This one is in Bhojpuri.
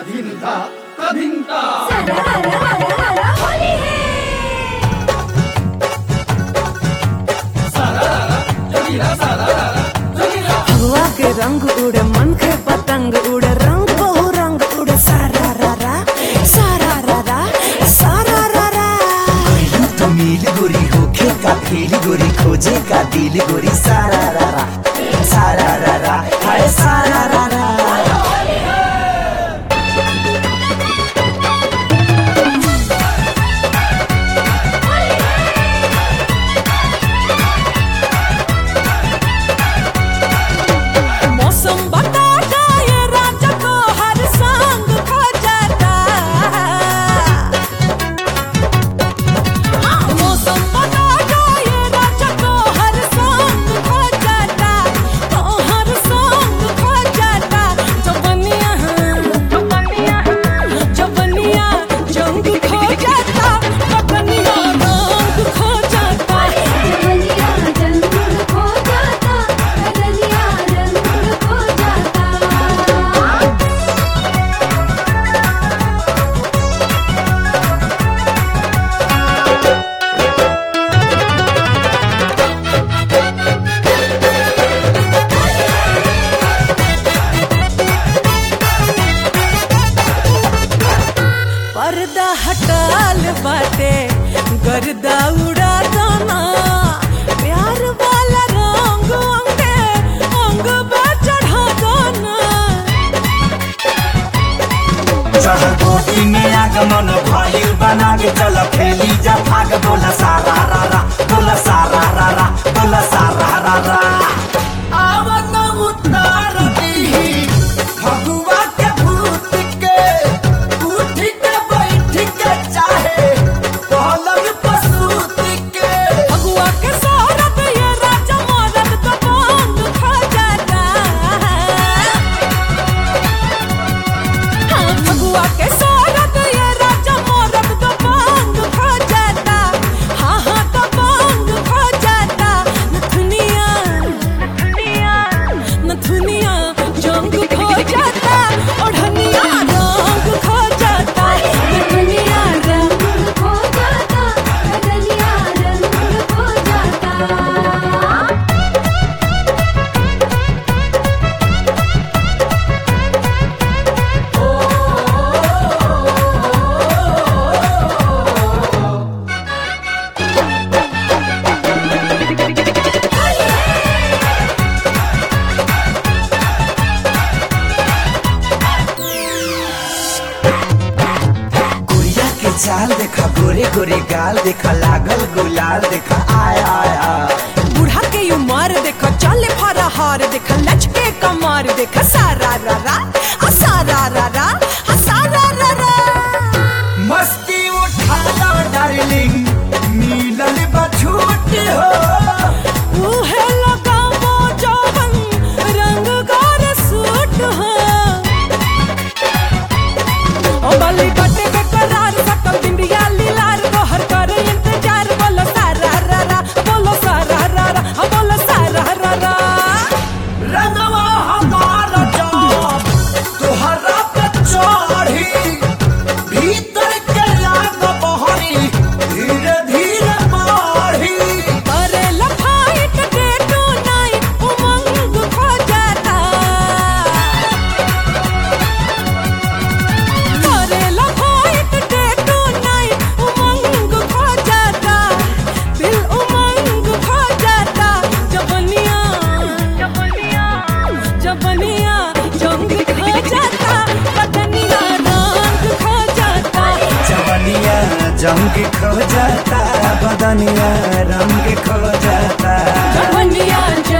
తధింత తధింత हवा के रंग उड़े मन के पतंग उड़े रंग बहु रंग उड़े सारा रा रा सारा रा रा सारा रा रा यूं तो मील गोरी होके का फील गोरी खोजे का दिल गोरी सारा रा रा सारा रा रा हाय सारा रा रा मौसम बता ये राजा को हर संग खो जाता हाँ, मौसम बता ये राजा को हर संग खो जाता तो हर संग खो जाता जवनिया जवनिया जवनिया जंग खो जाता पतनिया रंग खो जाता पर्दा हटाल बाटे गर्दा उड़ा दाना प्यार वाला रंग अंगे अंग पे चढ़ा दाना चढ़ कोटी में आगमन भइल बना के चल खेली जा भाग बोला सारा रा रा बोला सारा रा रा बोला सारा रा रा आवन उतार दी भगवा के भूत के उठ के बैठ के चाहे पलंग पसूत के भगवा के शोहरत ये राजा मरद तो बंद खा जाता हाँ भगवा के शोहरत ये राजा मरद तो बंद खा जाता हाँ हाँ तो बंद खा जाता नथुनिया नथुनिया नथुनिया जंग खो जाता ओढ़निया रंग खो जाता नथुनिया रंग गुड़िया के चाल देखा गोरे गोरे गाल देखा लागल गुलाल देखा आय आय आय बूढ़ा के उमर देखो चले फरहार देखो लचके कमर देखो सारा रा रा आ सारा रा रा आ सारा रा रा मस्ती उठाना डार्लिंग मिलल बछूट हो उहे लगामो जवन रंग गोर सूट हो ओ बली बटे के करार सकल बिंदिया लीलार गोहर कर इंतजार बोलो सारा रा रा बोलो सारा रा रा आ बोलो सारा रा रा रंगवा हमारा जाम तोहरा पे चढ़ी भीतर के लाग बहरी धीरे धीरे बढ़ी अरे लफाइट डे टू नाइट उमंग खो जाता अरे लफाइट डे टू नाइट उमंग खो जाता दिल उमंग खो जाता जबनिया जबनिया जबनिया जंग खो जाता बदनिया रंग खो जाता जवनिया जंग खो जाता बदनिया रंग खो जाता जबनिया